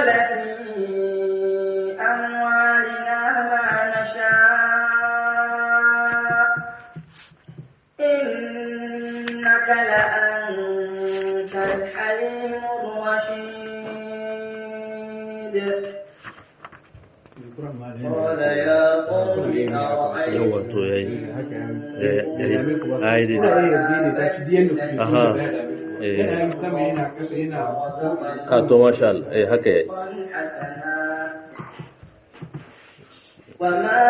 نفعل في أموالنا ما نشاء إنك لأنت الحليم الرشيد قال يا قوم yawa to yayi yayi ai dai aha eh ka to masha Allah eh haka yayi حسنا وما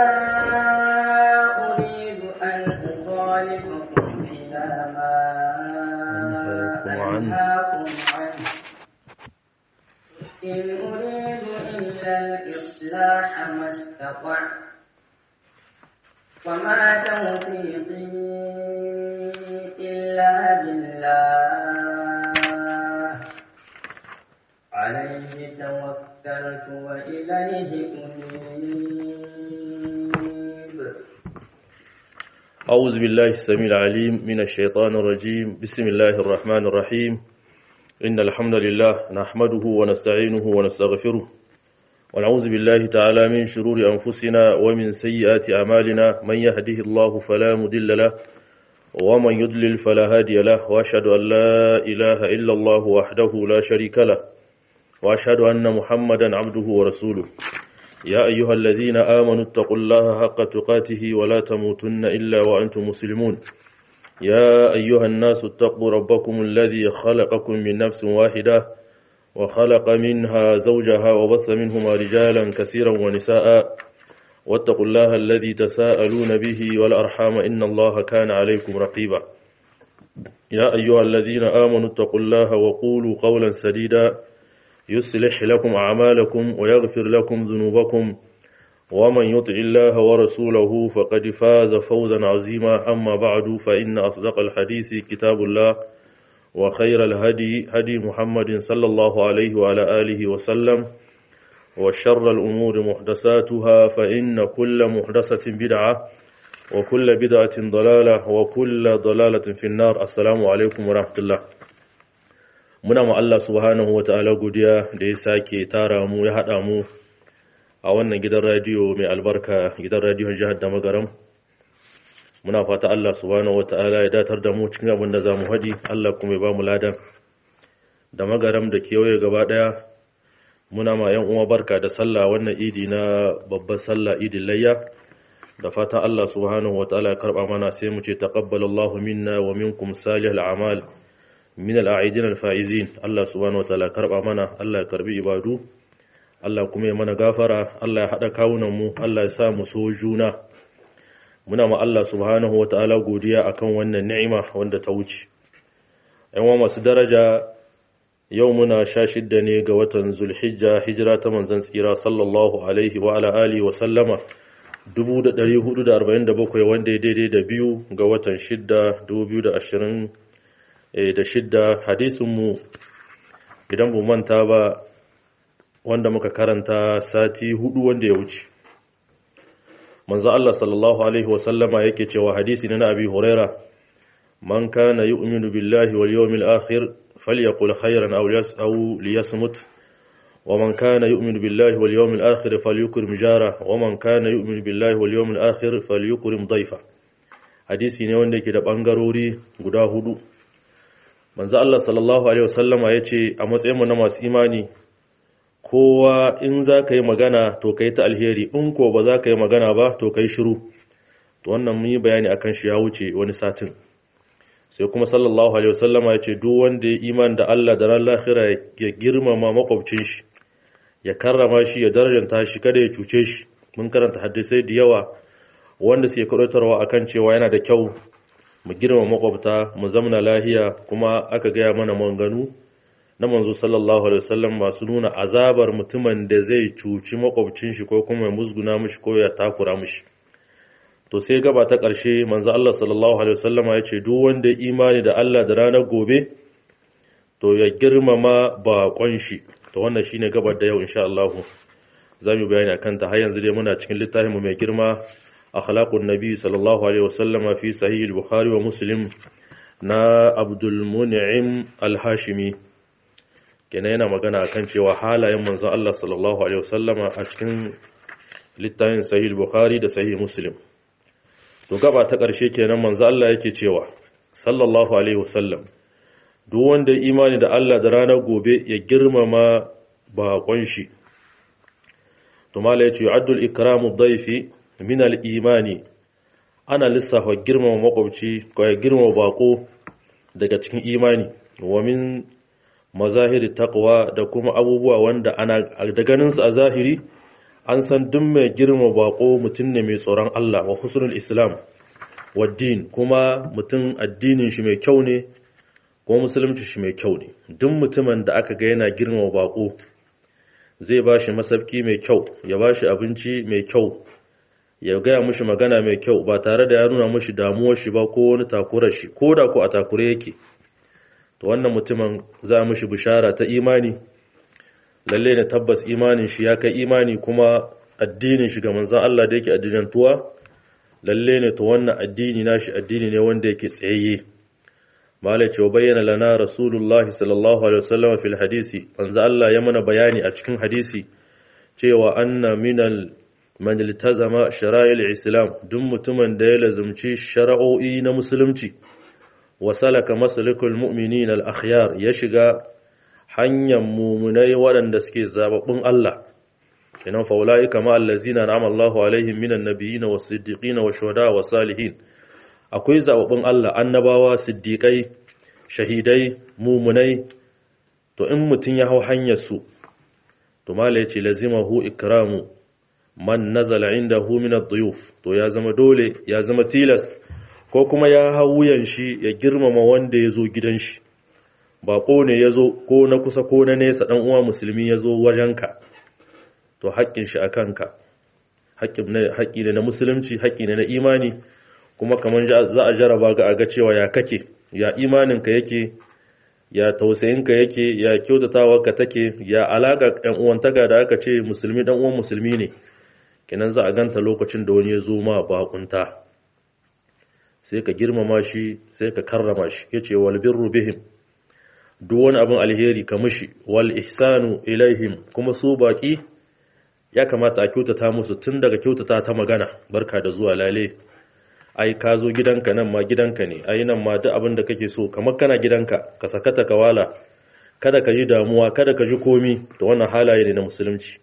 أريد أن أخالفكم إلى ما أنهاكم عنه. أنهاكم عنه إن أريد إلا الإصلاح ما استطعت وما توفيقي إلا بالله عليه توكلت وإليه أنيب أعوذ بالله السميع العليم من الشيطان الرجيم بسم الله الرحمن الرحيم إن الحمد لله نحمده ونستعينه ونستغفره ونعوذ بالله تعالى من شرور أنفسنا ومن سيئات أعمالنا من يهده الله فلا مضل له ومن يضلل فلا هادي له وأشهد أن لا إله إلا الله وحده لا شريك له وأشهد أن محمدا عبده ورسوله يا أيها الذين آمنوا اتقوا الله حق تقاته ولا تموتن إلا وأنتم مسلمون يا أيها الناس اتقوا ربكم الذي خلقكم من نفس واحدة وخلق منها زوجها وبث منهما رجالا كثيرا ونساء واتقوا الله الذي تساءلون به والأرحام إن الله كان عليكم رقيبا يا أيها الذين آمنوا اتقوا الله وقولوا قولا سديدا يصلح لكم أعمالكم ويغفر لكم ذنوبكم ومن يطع الله ورسوله فقد فاز فوزا عظيما أما بعد فإن أصدق الحديث كتاب الله وخير الهدي هدي محمد صلى الله عليه وعلى آله وسلم وشر الأمور محدثاتها فإن كل محدثة بدعة وكل بدعة ضلالة وكل ضلالة في النار السلام عليكم ورحمة الله muna ma Allah subhanahu wata'ala godiya da ya sake tara mu ya haɗa mu a wannan gidan radiyo mai albarka gidan radiyon jihar da magaram muna fata Allah subhanahu wata'ala ya datar da mu cikin abin da za mu haɗi Allah kuma ya ba mu ladan da magaram da kewaye gaba ɗaya muna ma yan uwa barka da sallah wannan idi na babbar sallah idin layya da fatan Allah subhanahu wata'ala ya karɓa mana sai mu ce taqabbalallahu minna wa minkum salihal a'mal min al'aidin alfa'izin Allah subhanahu wa ta'ala karba mana Allah ya karbi ibadu Allah kuma ya mana gafara Allah ya haɗa kawunan mu Allah ya sa mu so juna muna ma Allah subhanahu wa ta'ala godiya akan wannan ni'ima wanda ta wuce ‘yan wa masu daraja yau muna sha shidda ne ga watan zulhijja hijira ta manzan tsira sallallahu alaihi wa ala alihi wa sallama 1447 wanda ya daidai da biyu ga watan shidda 2020 da shidda hadisinmu idan bu manta ba wanda muka karanta sati hudu wanda ya wuce manzo Allah sallallahu alaihi wasallama yake cewa hadisi na Abi Huraira man kana yu'minu billahi wal yawmil akhir falyaqul khayran aw aw liyasmut wa man kana yu'minu billahi wal yawmil akhir falyukrim jara wa man kana yu'minu billahi wal yawmil akhir falyukrim dayfa hadisi ne wanda yake da bangarori guda hudu manzo Allah sallallahu alaihi wasallama yace a matsayin mu na masu imani kowa in za ka yi magana to kai ta alheri in ko ba za ka yi magana ba to kai shiru to wannan mun yi bayani akan shi ya wuce wani satin sai kuma sallallahu alaihi wasallama yace duk wanda ya iman da Allah da ran lahira ya girmama makwabcin shi ya karrama shi ya darajanta shi kada ya cuce shi mun karanta hadisai da yawa wanda suke karantarwa akan cewa yana da kyau mu girma makwabta mu zamna lahiya kuma aka gaya mana manganu na manzo sallallahu alaihi wasallam masu nuna azabar mutumin da zai cuci makwabcin shi ko kuma ya musguna mishi ko ya takura mishi to sai gaba ta ƙarshe manzo Allah sallallahu alaihi wasallam ya ce duk wanda ya imani da Allah da ranar gobe to ya girmama baƙon shi to wannan shine gabar da yau insha Allah za mu bayani akan ta har yanzu dai muna cikin littafin mu mai girma akhlaqun nabi sallallahu alaihi wasallama fi sahih al-bukhari wa muslim na abdul mun'im al-hashimi kenan yana magana akan cewa halayen manzon Allah sallallahu alaihi wasallama a cikin littafin sahih bukhari da sahih muslim to gaba ta ƙarshe kenan manzon Allah yake cewa sallallahu alaihi wasallam duk wanda imani da Allah da ranar gobe ya girmama baƙon shi to mala yace yu'addul ikramu dhayfi min al-imani ana lissafa girmama makwabci ko ya girmama bako daga cikin imani wa min mazahiri taqwa da kuma abubuwa wanda ana da ganin su a zahiri an san duk mai girmama bako mutum ne mai tsoron Allah wa husnul islam wa din kuma mutum addinin shi mai kyau ne kuma musulunci shi mai kyau ne duk mutumin da aka ga yana girmama bako zai ba shi masabki mai kyau ya ba shi abinci mai kyau ya gaya mushi magana mai kyau ba tare da ya nuna mushi damuwar shi ba ko wani takurar shi ko da ko a takure yake to wannan mutumin za mushi bishara ta imani lalle ne tabbas imanin shi ya kai imani kuma addinin shi ga manzon Allah da yake addinantuwa lalle ne to wannan addini nashi addini ne wanda yake tsayayye malai ce bayyana lana rasulullahi sallallahu alaihi wasallam fil hadisi manzo Allah ya mana bayani a cikin hadisi cewa anna minal man iltazama shara'il islam duk mutumin da ya lazumci shara'o'i na musulunci wa salaka masalikul mu'minin al akhyar ya shiga hanyar mumunai waɗanda suke zababbun Allah kenan fa ulaika ma allazina na'ama Allahu alaihim minan nabiyyin was siddiqin was shuhada was salihin akwai zababbun Allah annabawa siddiqai shahidai mumunai to in mutum ya hau hanyar su to mala yace lazimahu ikramu man nazala indahu min ad-duyuf to ya zama dole ya zama tilas ko kuma ya hau wuyan shi ya girmama wanda ya zo gidan shi bako ne ya zo ko na kusa ko na nesa dan uwa musulmi ya zo wajenka to haƙƙin shi a kanka haƙƙi ne na musulunci haƙƙi ne na imani kuma kamar za a jaraba ga aga cewa ya kake ya imaninka yake ya tausayinka yake ya kyautatawarka take ya alaƙa ɗan uwantaka da aka ce musulmi ɗan uwan musulmi ne kenan za a ganta lokacin da wani ya zo ma bakunta sai ka girmama shi sai ka karrama shi yace wal birru bihim duk wani abin alheri ka mushi wal ihsanu ilaihim kuma su baki ya kamata a kyautata musu tun daga kyautata ta magana barka da zuwa lale ai ka zo gidanka nan ma gidanka ne ai nan ma duk abin da kake so kamar kana gidanka ka sakata ka wala kada ka ji damuwa kada ka ji komi da wannan halaye ne na musulunci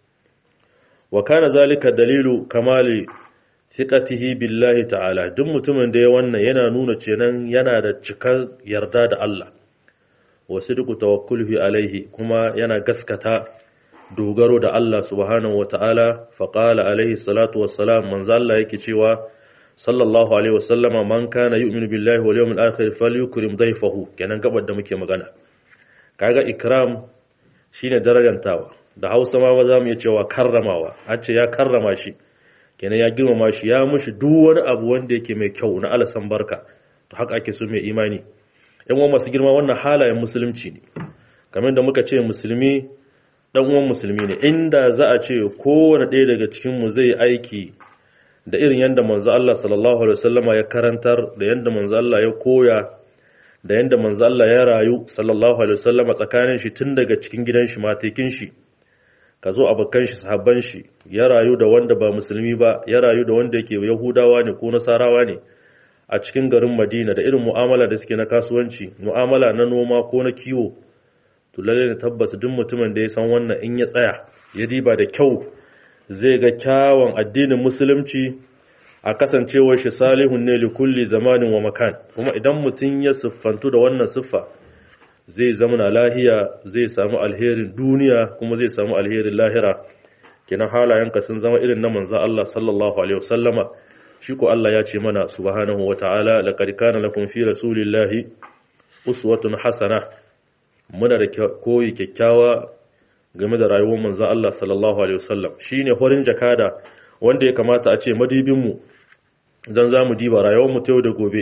wa kana zalika dalilu kamali thiqatihi billahi ta'ala duk mutumin da ya wannan yana nuna cenan yana da cikar yarda da Allah wa sidqu tawakkulihi alaihi kuma yana gaskata dogaro da Allah subhanahu wa ta'ala faƙala alaihi salatu wassalam manzo Allah yake cewa sallallahu alaihi wasallama man kana yu'minu billahi wal yawmil akhir falyukrim dayfahu kenan gabar da muke magana kaga ikram shine darajantawa da Hausa ma za mu iya cewa karramawa an ce ya karrama shi kenan ya girmama shi ya mushi duk wani abu wanda yake mai kyau na alasan barka to haka ake so mai imani yan uwan masu girma wannan halayen musulunci ne kamar da muka ce musulmi dan uwan musulmi ne inda za a ce kowane ɗaya daga cikin mu zai aiki da irin yadda manzo Allah sallallahu alaihi wasallama ya karantar da yadda manzo Allah ya koya da yadda manzo Allah ya rayu sallallahu alaihi wasallama tsakanin shi tun daga cikin gidan shi matekin shi ka zo abokan shi sahabban shi ya rayu da wanda ba musulmi ba ya rayu da wanda yake yahudawa ne ko nasarawa ne a cikin garin Madina da irin mu'amala da suke na kasuwanci mu'amala na noma ko na kiwo to lalle ne tabbas duk mutumin da ya san wannan in ya tsaya ya riba da kyau zai ga kyawun addinin musulunci a kasancewar shi salihun ne li kulli zamanin wa makan kuma idan mutum ya siffantu da wannan siffa zai zama na lahiya zai samu alherin duniya kuma zai samu alherin lahira kenan halayenka sun zama irin na manzo Allah sallallahu alaihi wasallama shi ko Allah ya ce mana subhanahu wataala laqad kana lakum fi rasulillahi uswatun hasana muna da koyi kyakkyawa game da rayuwar manzon Allah sallallahu alaihi wasallam shine horin jakada wanda ya kamata a ce madibin mu dan zamu diba rayuwar mu ta yau da gobe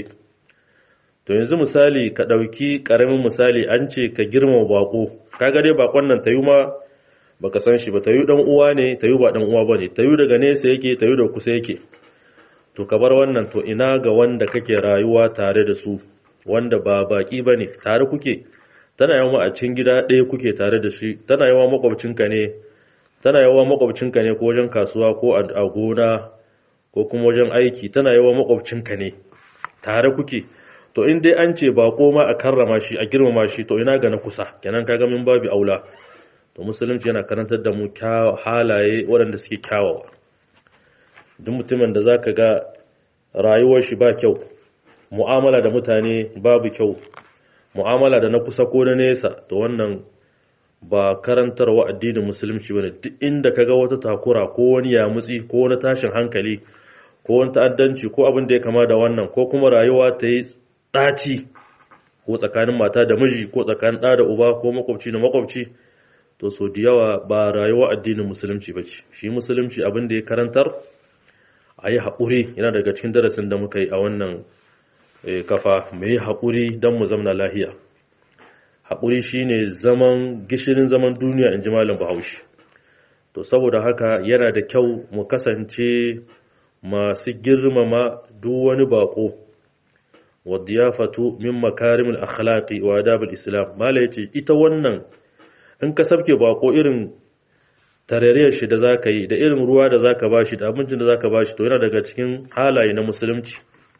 to yanzu misali ka dauki karamin misali an ce ka girmama bako kaga dai bakon nan tayu ma baka san shi ba tayu dan uwa ne tayu ba dan uwa bane tayu daga nesa yake tayu da kusa yake to ka bar wannan to ina ga wanda kake rayuwa tare da su wanda ba baki bane tare kuke tana yawa a cikin gida ɗaya kuke tare da shi tana yawa makwabcinka ne tana yawa makwabcinka ne ko wajen kasuwa ko a gona ko kuma wajen aiki tana yawa makwabcinka ne tare kuke to in dai an ce bako ma a karrama shi a girmama shi to ina ga na kusa kenan kaga min babu aula to musulunci yana karantar da mu halaye waɗanda suke kyawawa duk mutumin da zaka ga rayuwar shi ba kyau mu'amala da mutane babu kyau mu'amala da na kusa ko na nesa to wannan ba karantarwa addinin musulunci bane duk inda kaga wata takura ko wani yamutsi ko wani tashin hankali ko wani ta'addanci ko abin da ya kama da wannan ko kuma rayuwa ta yi ɗaci ko tsakanin mata da miji ko tsakanin ɗa da uba ko makwabci da makwabci to so da yawa ba rayuwa addinin musulunci ba ce shi musulunci abin da ya karantar a yi haƙuri yana daga cikin darasin da muka yi a wannan kafa mai yi haƙuri don mu zamna lahiya haƙuri shine zaman gishirin zaman duniya in ji malam bahaushe to saboda haka yana da kyau mu kasance masu girmama duk wani baƙo wadiyafatu min makarimul akhlaqi wa adabul islam mala yace ita wannan in ka sabke bako irin tarariyar shi da zaka yi da irin ruwa da zaka bashi da abincin da zaka bashi to yana daga cikin halaye na musulunci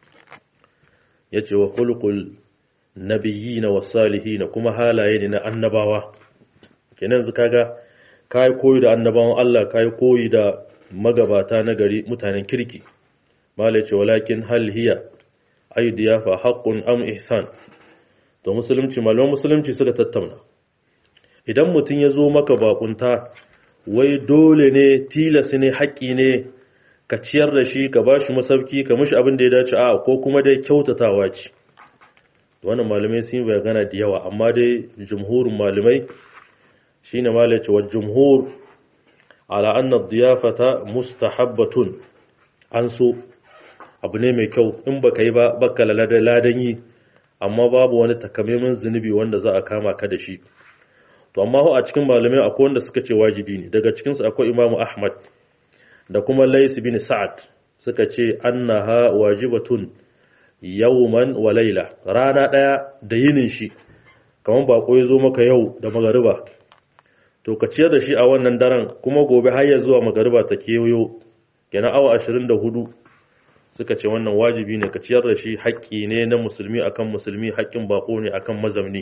yace wa khuluqul nabiyyin was salihin kuma halaye ne na annabawa kenan zu kaga kai koyi da annabawan Allah kai koyi da magabata na gari mutanen kirki mala yace walakin hal hiya ay diyafa haqqun am ihsan to musulunci malaman musulunci suka tattauna idan mutum ya zo maka bakunta wai dole ne tilas ne haƙƙi ne ka ciyar da shi ka bashi masauki ka mishi abin da ya dace a ko kuma dai kyautatawa ce wannan malamai sun yi bayana da yawa amma dai jumhurin malamai shine malai ce wa jumhur ala anna diyafata mustahabbatun an so abu ne mai kyau in baka yi ba baka ladan yi amma babu wani takamaiman zunubi wanda za a kama ka da shi to amma a cikin malamai akwai wanda suka ce wajibi ne daga cikinsu akwai imamu ahmad da kuma lais bin sa'ad suka ce annaha wajibatun yawman wa laila rana daya da yinin shi kamar bako ya zo maka yau da magariba to ka ciyar da shi a wannan daren kuma gobe har ya zuwa magariba ta kewayo kenan awa 24 suka ce wannan wajibi ne ka ciyar da shi haƙƙi ne na musulmi akan musulmi haƙƙin bako ne akan mazamni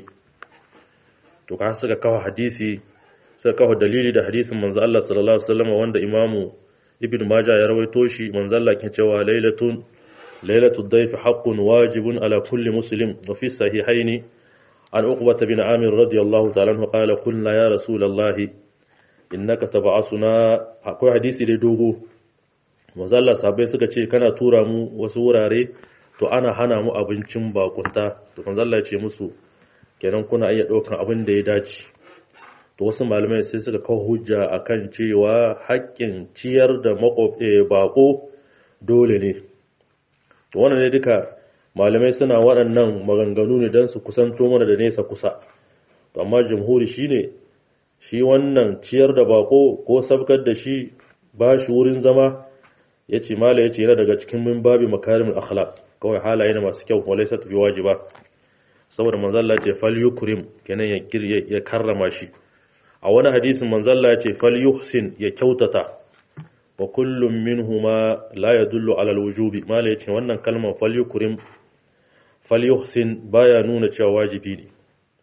to ka suka kawo hadisi suka kawo dalili da hadisin manzo Allah sallallahu alaihi wasallam wanda imamu ibn majah ya rawaito shi manzo Allah ke cewa lailatun lailatud dayf haqqun wajibun ala kulli muslim wa fi sahihaini an uqbah bin amir radiyallahu ta'ala anhu qala qulna ya rasulallahi innaka tab'asuna akwai hadisi da dogo manzo Allah sahabbai suka ce kana tura mu wasu wurare to ana hana mu abincin bakunta to manzo Allah ya ce musu kenan kuna iya ɗaukan abin da ya dace to wasu malamai sai suka kawo hujja akan cewa haƙƙin ciyar da baƙo dole ne to wannan ne duka malamai suna waɗannan maganganu ne don su kusanto mana da nesa kusa to amma jamhuri shine shi wannan ciyar da baƙo ko sabkar da shi ba shi wurin zama ya ce mala ya ce yana daga cikin min babi makarimin akhlaq kawai halaye na masu kyau walai sa tafi wajiba saboda manzalla ce fal yukrim kenan ya ya karrama shi a wani hadisin manzalla ya ce fal yuhsin ya kyautata wa kullum minhuma la yadullu ala alwujubi mala yace wannan kalmar fal yukrim fal yuhsin baya nuna cewa wajibi ne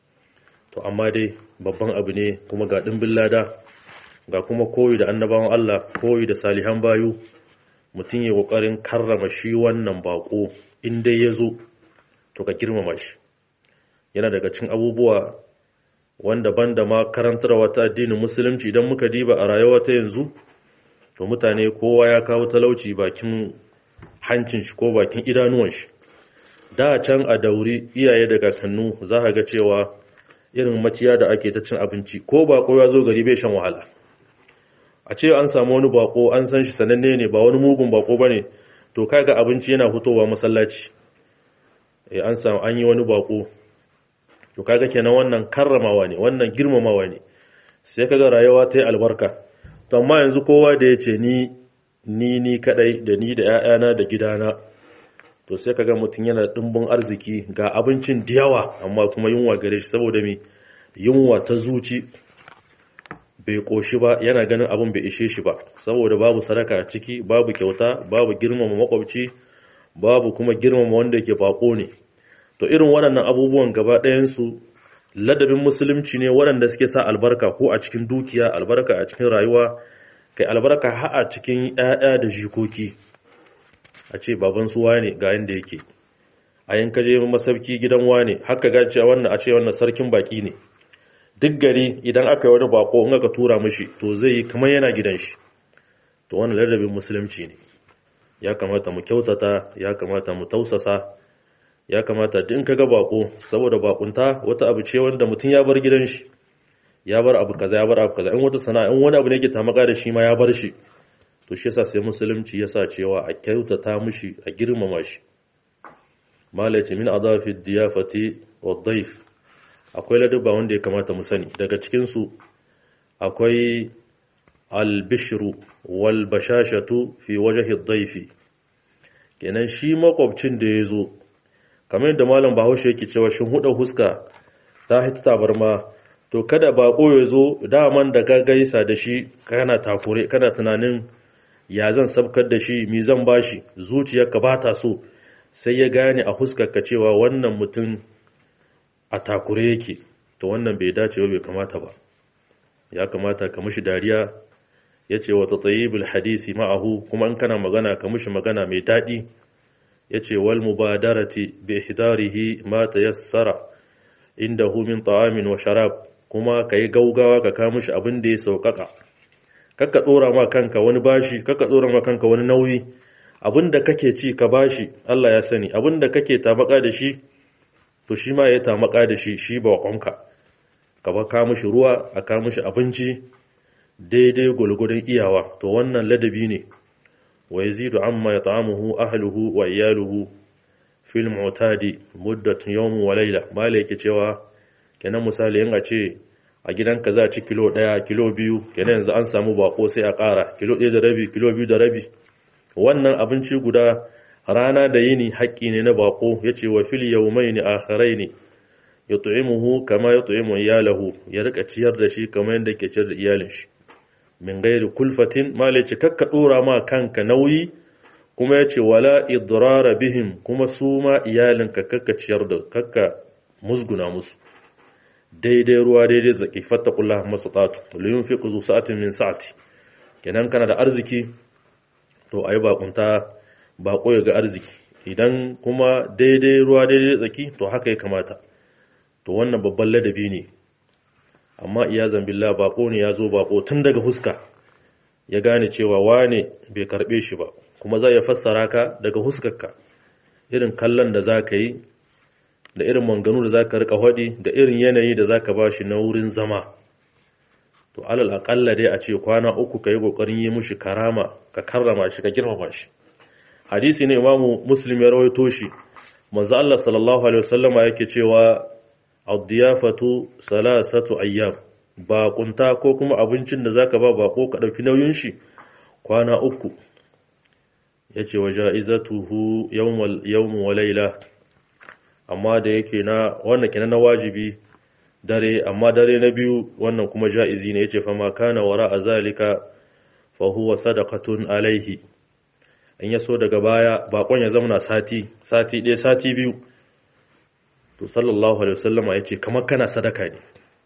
to amma dai babban abu ne kuma ga dimbin lada ga kuma koyi da annabawan Allah koyi da salihan bayu mutum ya kokarin karrama shi wannan bako in dai ya zo to ka girmama shi yana daga cikin abubuwa wanda banda ma karantarwa ta addinin musulunci idan muka diba a rayuwa ta yanzu to mutane kowa ya kawo talauci bakin hancin shi ko bakin idanuwan shi da can a dauri iyaye da kakannu za ka ga cewa irin maciya da ake ta cin abinci ko bako ya zo gari bai shan wahala a ce an samu wani bako an san shi sananne ne ba wani mugun bako bane to kaga abinci yana fitowa masallaci eh an samu an yi wani bako to kaga kenan wannan karramawa ne wannan girmamawa ne sai kaga rayuwa ta yi albarka to amma yanzu kowa da ya ce ni ni ni kadai da ni da ƴaƴana da gidana to sai kaga mutum yana dimbin arziki ga abincin da yawa amma kuma yunwa gare shi saboda me yunwa ta zuci bai koshi ba yana ganin abin bai ishe shi ba saboda babu sadaka a ciki babu kyauta babu girmama makwabci babu kuma girmama wanda yake bako ne to irin waɗannan abubuwan gaba ɗayansu ladabin musulunci ne waɗanda suke sa albarka ko a cikin dukiya albarka a cikin rayuwa kai albarka har a cikin ƴaƴa da jikoki a ce baban su wane ga yanda yake a yanka je masauki gidan wane haka ga cewa wannan a ce wannan sarkin baki ne duk gari idan aka yi wani bako in aka tura mishi to zai yi kamar yana gidan shi to wannan ladabin musulunci ne ya kamata mu kyautata ya kamata mu tausasa ya kamata duk in kaga bako saboda bakunta wata abu ce wanda mutum ya bar gidan shi ya bar abu kaza ya bar abu kaza in wata sana'a in wani abu ne yake tamaka da shi ma ya bar shi to shi yasa sai musulunci yasa cewa a kyautata mishi a girmama shi malaci min adafi diyafati wa dhaif akwai ladabba wanda ya kamata mu sani daga cikin su akwai albishru wal bashashatu fi wajhi dhaifi kenan shi makwabcin da ya zo kamar yadda malam bahaushe yake cewa shin huda huska ta hita tabarma to kada bako ya zo daman da ka gaisa da shi kana takure kana tunanin ya zan sabkar da shi mi zan bashi zuciyarka ba ta so sai ya gane a huskarka cewa wannan mutum a takure yake to wannan bai dace ba bai kamata ba ya kamata ka mishi dariya ya ce wata tsayibul hadisi ma'ahu kuma in kana magana ka mishi magana mai daɗi ya ce wal mubadarati bi ihdarihi ma tayassara indahu min ta'amin wa sharab kuma kai gaugawa ka kawo mishi abin da ya saukaka kakka dora ma kanka wani bashi kakka dora ma kanka wani nauyi abin da kake ci ka bashi Allah ya sani abin da kake tamaka da shi to shi ma ya tamaka da shi shi ba kwanka ka ba ka mishi ruwa a ka mishi abinci daidai gulgudun iyawa to wannan ladabi ne wa yazidu amma yat'amuhu ahluhu wa iyaluhu fil mu'tadi muddat yawm wa layla mala yake cewa kenan misali in a ce a gidanka za a ci kilo ɗaya kilo biyu kenan yanzu an samu bako sai a ƙara kilo ɗaya da rabi kilo biyu da rabi wannan abinci guda rana da yini haƙƙi ne na bako ya ce wa fil yawmaini akharaini yut'imuhu kama yut'imu iyalahu ya rika ciyar da shi kamar yadda ke ciyar da iyalin shi min gairi kulfatin malaci kakka dora ma kanka nauyi kuma yace wala idrara bihim kuma su ma iyalinka kakka ciyar da kakka musguna musu daidai ruwa daidai zaki fattakullah masatatu liyunfiqu zu sa'atin min sa'ati kenan kana da arziki to ayi bakunta bako ya ga arziki idan kuma daidai ruwa daidai zaki to haka ya kamata to wannan babban ladabi ne amma iya zambilla bako ne ya zo bako tun daga huska ya gane cewa wane bai karbe shi ba kuma za ya fassara ka daga huskarka irin kallon da za ka yi da irin manganu da za ka rika hadi da irin yanayi da za ka ba shi na wurin zama to alal aƙalla dai a ce kwana uku ka yi ƙoƙarin yi mushi karama ka karrama shi ka girmama shi hadisi ne imamu muslim ya rawaito shi manzo Allah sallallahu alaihi wasallama yake cewa ad-diyafatu salasatu ayyam baƙunta ko kuma abincin da zaka ba bako ka dauki nauyin shi kwana uku yace wa ja'izatuhu yawmal yawm wa layla amma da yake na wannan kenan na wajibi dare amma dare na biyu wannan kuma ja'izi ne yace fa ma kana wara zalika fa huwa sadaqatun alaihi in yaso daga baya bakon ya zama sati sati ɗaya sati biyu to sallallahu alaihi wasallama yace kamar kana sadaka ne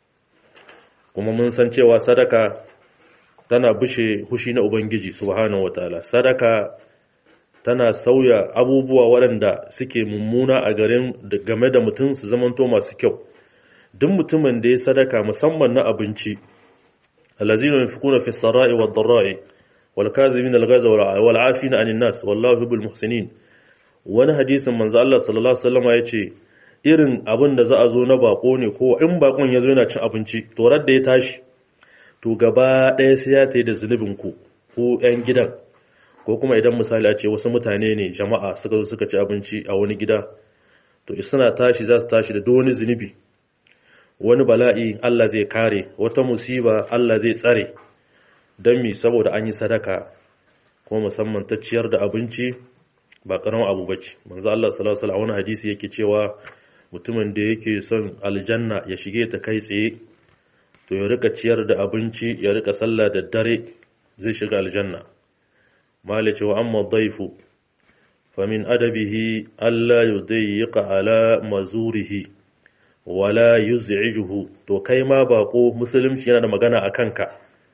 kuma mun san cewa sadaka tana bushe hushi na ubangiji subhanahu wataala sadaka tana sauya abubuwa waɗanda suke mummuna a garin game da mutum su zamanto masu kyau duk mutumin da ya sadaka musamman na abinci allazina yunfiquna fi sarai wad darai wal kazimin al ghaza wal afina anin nas wallahu yuhibbul muhsinin wani hadisin manzo Allah sallallahu alaihi wasallam yace irin abin da za a zo na bako ne ko in bakon ya zo yana cin abinci to da ya tashi to gaba ɗaya sai ya tayi da zunubin ku ko ƴan gidan ko kuma idan misali a ce wasu mutane ne jama'a suka zo suka ci abinci a wani gida to suna tashi za su tashi da duk wani zunubi wani bala'i Allah zai kare wata musiba Allah zai tsare don mi saboda an yi sadaka kuma musamman ta ciyar da abinci ba karamin abu bace manzo Allah sallallahu alaihi wasallam hadisi yake cewa mutumin da yake son aljanna ya shige ta kai tsaye to ya rika ciyar da abinci ya rika sallah da dare zai shiga aljanna malice wa amma daifu famin adabihi alla yudayyiqa ala mazurihi wala yuz'ijuhu to kai ma bako musulunci yana da magana a kanka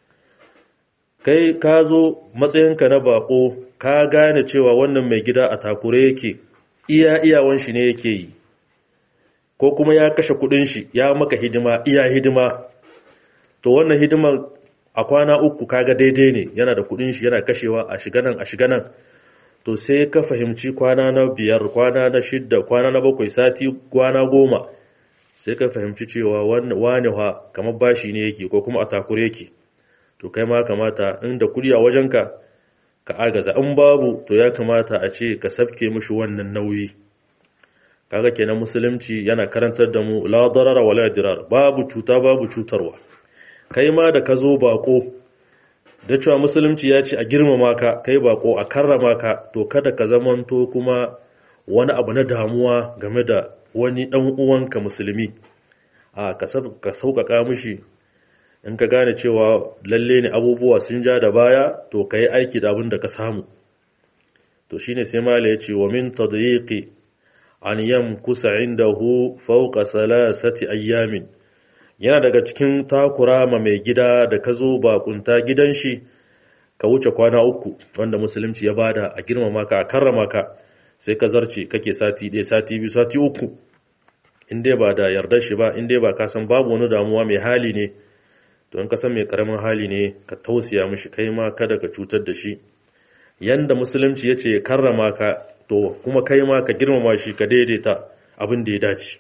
kai ka zo matsayinka na bako ka gane cewa wannan mai gida a takure yake iya iyawan shi ne yake yi ko kuma ya kashe kudin shi ya maka hidima iya hidima to wannan hidiman a kwana uku kaga daidai ne yana da kudin shi yana kashewa a shiga nan a shiga nan to sai ka fahimci kwana na biyar kwana na shidda kwana na bakwai sati kwana goma sai ka fahimci cewa wani ha kamar bashi ne yake ko kuma a takure yake to kai ma kamata inda kudi a wajenka ka agaza in babu to ya kamata a ce ka sabke mishi wannan nauyi kaga kenan musulunci yana karantar da mu la darara wala dirar babu cuta babu cutarwa kai ma da ka zo bako da cewa musulunci ya ce a girmama ka kai bako a karrama ka to kada ka zamanto kuma wani abu na damuwa game da wani dan uwanka musulmi a ka sauƙaƙa mishi in ka gane cewa lalle ne abubuwa sun ja da baya to ka yi aiki da abin da ka samu to shine sai mala ya ce wa min tadyiqi an yamkusa indahu fawqa salasati ayyamin yana daga cikin takura ma mai gida da ka zo bakunta gidan shi ka wuce kwana uku wanda musulunci ya bada a girmama ka a karrama ka sai ka zarce kake sati ɗaya sati biyu sati uku in dai ba da yardar shi ba in dai ba ka san babu wani damuwa mai hali ne to in ka san mai karamin hali ne ka tausaya mishi kai ma kada ka cutar da shi yanda musulunci ya ce karrama ka to kuma kai ma ka girmama shi ka daidaita abin da ya dace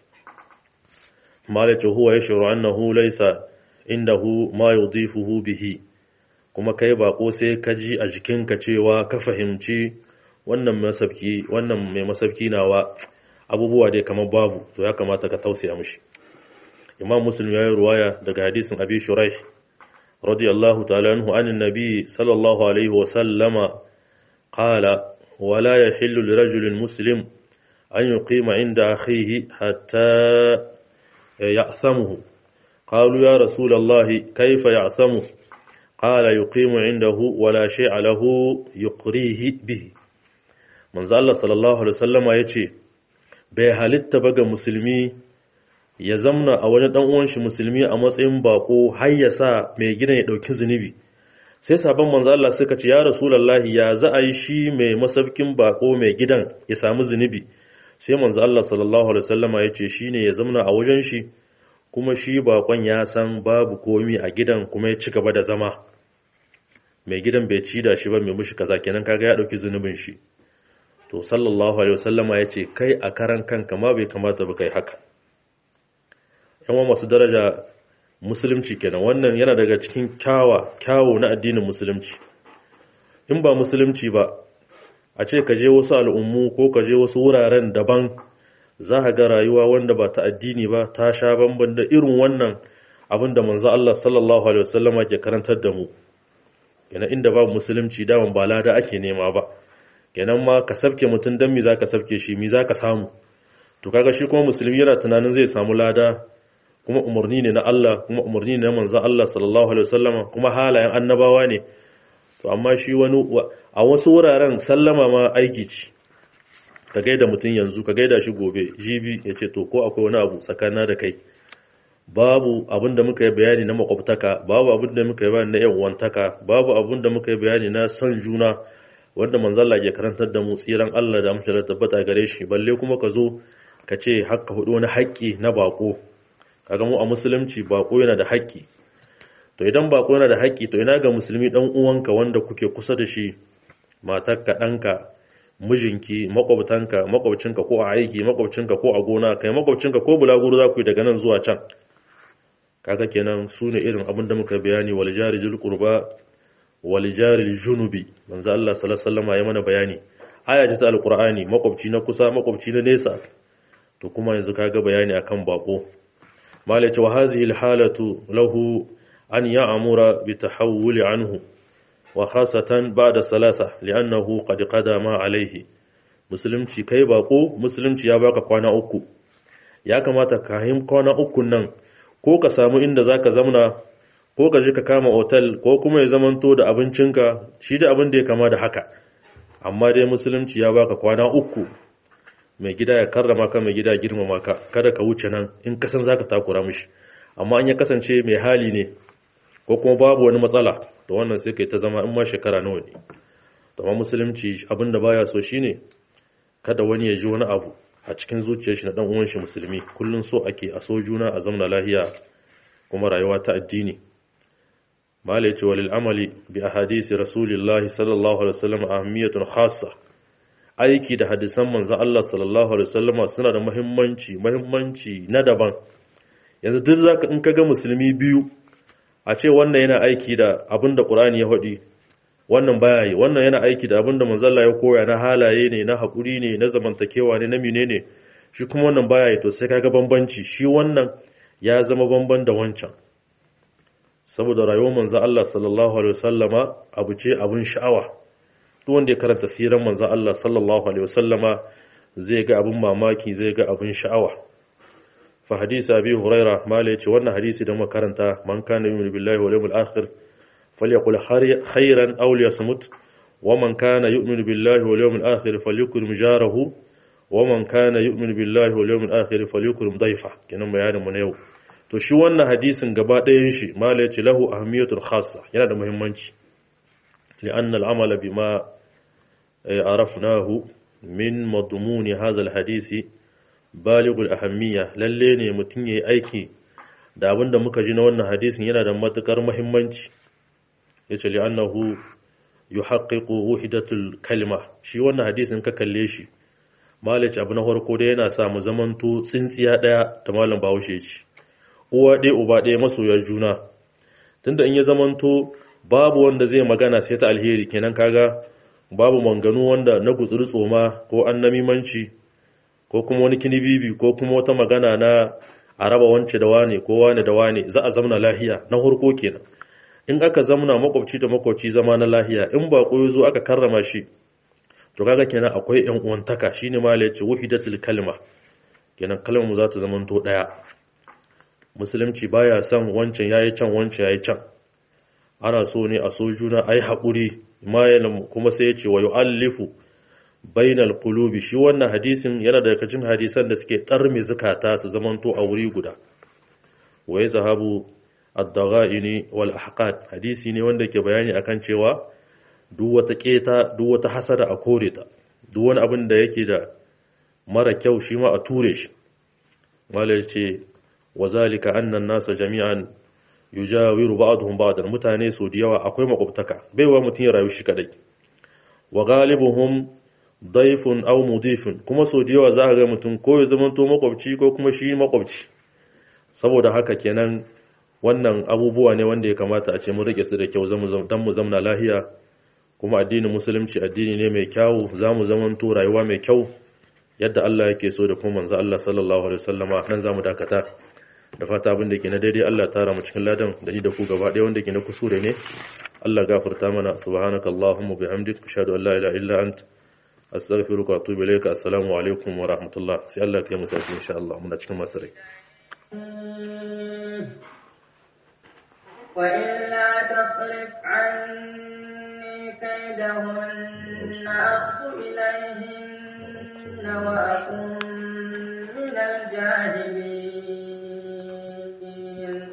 malaka huwa yashuru annahu laysa indahu ma yudifuhu bihi kuma kai bako sai ka ji a jikinka cewa ka fahimci wannan masabki wannan mai masabki nawa abubuwa dai kamar babu to ya kamata ka tausaya mishi imam muslim ya yi ruwaya daga hadisin abi shuraih radiyallahu ta'ala anhu anin nabi sallallahu alaihi wa sallama qala wala yahillu lirajulin muslim an yuqima inda akhihi hatta ya'thamuhu qalu ya rasul allah kayfa ya'thamu qala yuqimu indahu wala shay'a lahu yuqrihi bihi manzo Allah sallallahu alaihi wasallama yace bai halitta ba ga musulmi ya zamna a wani dan uwan shi musulmi a matsayin bako har ya sa mai gidan ya dauki zunubi sai sabon manzo Allah suka ce ya rasulullahi ya za a yi shi mai masaukin bako mai gidan ya samu zunubi sai manzo Allah sallallahu alaihi wasallama ya ce shine ya zamna a wajen shi kuma shi bakon ya san babu komi a gidan kuma ya ci gaba da zama mai gidan bai ci da shi ba mai mushi kaza kenan kaga ya dauki zunubin shi to sallallahu alaihi wasallama ya ce kai a karan kanka ma bai kamata ba kai haka yan masu daraja musulunci kenan wannan yana daga cikin kyawa kyawo na addinin musulunci in ba musulunci ba a ce ka je wasu al'ummu ko ka je wasu wuraren daban za ka ga rayuwa wanda ba ta addini ba ta sha bamban da irin wannan abin da manzo Allah sallallahu alaihi wasallama ke karantar da mu yana inda babu musulunci daman ba lada ake nema ba kenan ma ka sabke mutum dan mi za ka sabke shi mi za ka samu to kaga shi kuma musulmi yana tunanin zai samu lada kuma umarni ne na Allah kuma umarni ne na manzo Allah sallallahu alaihi wasallama kuma halayen annabawa ne to amma shi wani a wasu wuraren sallama ma aiki ce ka gaida mutum yanzu ka gaida shi gobe jibi ya ce to ko akwai wani abu tsakana da kai babu abin da muka yi bayani na makwabtaka babu abin da muka yi bayani na yan uwantaka babu abin da muka yi bayani na son juna wanda manzalla ke karantar da mu tsiran Allah da amince da tabbata gare shi balle kuma ka zo ka ce hakka hudu wani haƙƙi na bako kaga mu a musulunci bako yana da haƙƙi to idan bako yana da haƙƙi to ina ga musulmi dan uwanka wanda kuke kusa da shi matarka ɗanka mijinki makwabtanka makwabcinka ko a aiki makwabcinka ko a gona kai makwabcinka ko bulaguro za ku yi daga nan zuwa can kaga kenan su ne irin abin da muka bayani wal jari jul qurba wal jari junubi manzo Allah sallallahu alaihi wasallam ya mana bayani aya ta alqur'ani makwabci na kusa makwabci na nesa to kuma yanzu kaga bayani akan bako malaci wa hazihi alhalatu lahu an ya'mura bi tahawul anhu wa khasatan ba'da salasa li'annahu qad qadama alayhi musulunci kai bako musulunci ya baka kwana uku ya kamata ka yi kwana uku nan ko ka samu inda za ka zamna ko ka je ka kama otal ko kuma ya zamanto da abincinka shi da abin da ya kama da haka amma dai musulunci ya baka kwana uku mai gida ya karrama ka mai gida girmama ka kada ka wuce nan in ka san zaka takura mishi amma an ya kasance mai hali ne ko kuma babu wani matsala to wannan sai kai ta zama in ma shekara nawa ne to amma musulunci abin da baya so shine kada wani ya ji wani abu a cikin zuciyar shi na dan uwan shi musulmi kullun so ake a so juna a zamna lahiya kuma rayuwa ta addini mala yace walil amali bi ahadisi rasulillahi sallallahu alaihi wasallam ahamiyatun khassa aiki da hadisan manzon Allah sallallahu alaihi wasallam suna da muhimmanci muhimmanci na daban yanzu duk zaka in kaga musulmi biyu a ce wannan yana aiki da abinda Qur'ani ya faɗi wannan baya yi wannan yana aiki da abinda manzon Allah ya koya na halaye ne na hakuri ne na zamantakewa ne na menene shi kuma wannan baya yi to sai kaga bambanci shi wannan ya zama bamban da wancan saboda rayuwar manzo Allah sallallahu alaihi wasallama abu ce abun sha'awa duk wanda ya karanta siran manzo Allah sallallahu alaihi wasallama zai ga abun mamaki zai ga abun sha'awa fa hadisi abi huraira mala ce wannan hadisi da muka karanta man kana yu'minu billahi wal yawmil akhir falyaqul khairan aw liyasmut wa man kana yu'minu billahi wal yawmil akhir falyukrim jarahu wa man kana yu'minu billahi wal yawmil akhir falyukrim dayfa kenan bayanin mu na yau to shi wannan hadisin gaba ɗayan shi mala yace lahu ahmiyatul khassa yana da muhimmanci li'anna al'amala bima arafnahu min madmun hadha al-hadisi balighul ahammiya lalle ne mutun yayi aiki da abinda muka ji na wannan hadisin yana da matukar muhimmanci yace li'annahu yuhaqqiqu wahdatul kalima shi wannan hadisin ka kalle shi malaci abu na farko da yana sa mu zamanto tsintsiya daya ta malam bahaushe ce uwa ɗaya uba ɗaya masoyar juna tunda in ya zamanto babu wanda zai magana sai ta alheri kenan kaga babu manganu wanda na gutsuri tsoma ko an namimanci ko kuma wani kinibibi ko kuma wata magana na a raba wance da wane ko wane da wane za a zamna lahiya na harko kenan in aka zamna makwabci da makwabci zama na lahiya in ba ya zo aka karrama shi to kaga kenan akwai yan uwantaka shine ma la yace wahidatul kalma kenan kalmar mu za ta zamanto daya musulunci baya son wancan yayi can wancan yayi can ana so ne a so juna ai haƙuri kuma sai ya ce wa yu'allifu bainal qulubi shi wannan hadisin yana daga cikin hadisan da suke tarmi zukata su zamanto a wuri guda wa yazhabu ad-daghaini wal ahqad hadisi ne wanda ke bayani akan cewa duk wata keta duk wata hasada a kore ta duk wani abin da yake da mara kyau shi ma a ture shi malai ce wa zalika anna an-nasa jami'an yujawiru ba'dhum ba'dan mutane so da yawa akwai makwabtaka baiwa mutun ya rayu shi kadai wa galibuhum daifun aw mudifun kuma so da yawa za ka ga mutum ko ya zama to makwabci ko kuma shi makwabci saboda haka kenan wannan abubuwa ne wanda ya kamata a ce mun rike su da kyau zamu dan mu zamna lahiya kuma addinin musulunci addini ne mai kyau zamu zaman to rayuwa mai kyau yadda Allah yake so da kuma manzo Allah sallallahu alaihi wasallama nan zamu dakata da fata abin da ke na daidai Allah tara mu cikin ladan da ni da ku gaba ɗaya wanda ke na kusure ne Allah gafarta mana subhanaka allahumma bihamdik ashhadu an la ilaha illa ant astaghfiruka wa atubu ilayka assalamu alaikum wa rahmatullah sai Allah ya mu sai insha Allah muna cikin masu rai وإلا تصرف عني كيدهن أصب إليهن وأكن من الجاهلين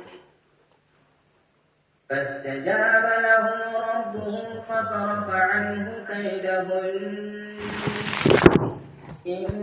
فاستجاب له ربه فصرف عنه كيدهن